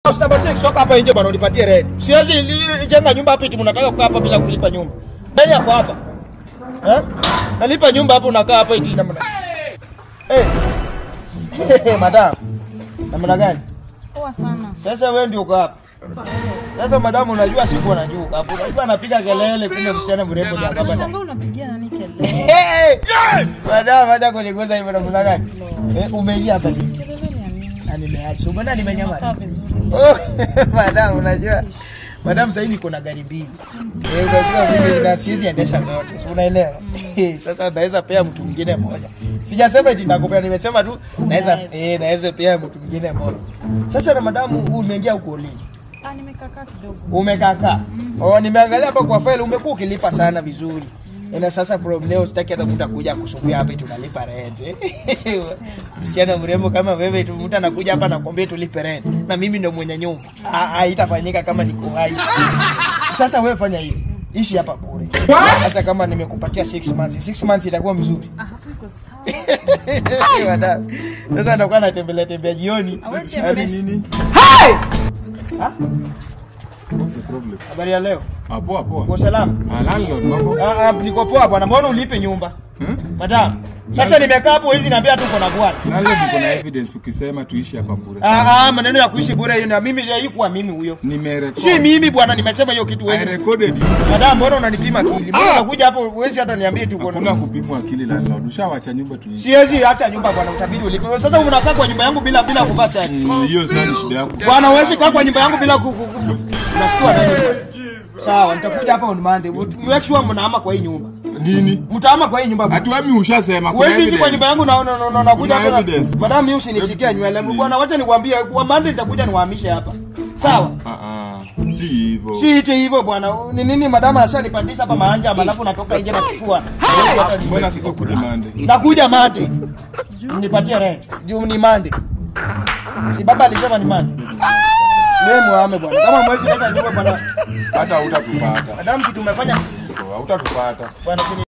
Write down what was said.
house number 6 toka hapa nje bwana unipatie rent. Siwezi li- jenga nyumba hapa eti mnataka kukaa hapa bila kulipa nyumba. Nani yako hapa? Eh? Nalipa nyumba hapa unakaa hapa eti namna. Eh. Madam. Namna gani? Poa sana. Sasa wewe ndio uko hapa. Sasa madamu unajua siku anajua hapo. Unajua anapiga kelele kumbe msichana mrembo ni hapa bana. Shanga unapigia nani kelele? Hey! Madamu acha kuniguza hivyo namna gani? Eh, umeingia hapa nini? Kelele ni ya nini? Na nimeacha. Umeona Unakaa nimenyamaza. vizuri. Oh, madam unajua. Madam sasa hivi niko na gari mbili. Eh, unajua mimi na siwezi endesha zote. Si unaelewa? Sasa naweza pea mtu mwingine mmoja. Sijasema eti nakupea, nimesema tu naweza eh naweza pea mtu mwingine mmoja. Sasa na madamu umeingia huko lini? Ah, nimekakaa kidogo. Umekaka. Oh, nimeangalia hapa kwa file umekuwa ukilipa sana vizuri. Na sasa from leo sitaki hata mtu akuja kusumbua hapa eti tunalipa rent. Msichana mrembo kama wewe tu mtu anakuja hapa nakwambia tulipe rent. Na mimi ndo mwenye nyumba. Ah, Haitafanyika kama niko hai. Sasa wewe fanya hivi. Ishi hapa bure. Hata kama nimekupatia 6 months, 6 months itakuwa mzuri. Ah, hapo iko sawa. Madam. Sasa anakuwa anatembelea tembea jioni. Awe Hadi tembelea. nini? Ha? What's the problem? Habari ya leo. Ah, poa poa. Kwa salama. Ah, landlord mambo. Ah, ah, niko poa bwana, mbona ulipe nyumba? Hmm? Madam, sasa nimekaa hapo hizi niambia tu kuna bwana. Landlord niko na evidence ukisema tuishi hapa bure. Ah, ah, maneno ya kuishi bure hiyo na mimi haikuwa mimi huyo. Nimerecord. Si mimi bwana, nimesema hiyo kitu I wewe. recorded you. Madam, mbona unanipima akili? Mbona unakuja hapo huwezi hata niambie tu Hakuna kuna. kupimwa akili landlord. Ushawacha nyumba tuishi. Siwezi acha nyumba bwana, utabidi ulipe. Sasa unakaa kwa nyumba yangu bila bila kuvaa shati. Mm, Hiyo sasa ni shida yako. Bwana, huwezi kaa kwa nyumba yangu bila ku ku- ku- Unashtua nani? bwana? Sawa, nitakuja hapa on Monday. Make sure mnahama kwa hii nyumba. Nini? Mtahama kwa hii nyumba. bwana. Hatuami ushasema kuna Huwezi ishi kwa evidence. nyumba yangu na na na- na nakuja Kuna hapa. na- evidence. Madam, mimi usinishikia nywele. Bwana, wacha nikwambie kwa Monday nitakuja niwahamishe hapa. Sawa? Ah ah. Si hivyo. Si ite hivyo bwana. Ni nini madam ashanipandisha hapa maanja alafu natoka nje na kifua. Hata ni- Mbona sasa kuja Monday? Nakuja Monday. Nipatie rent. Juu ni Monday. Si baba alisema ni Monday. Wewe muame bwana. Kama mwezi leta nyumba bwana. Hata hutatupata. Madam kitu umefanya Hautatupata. bwana.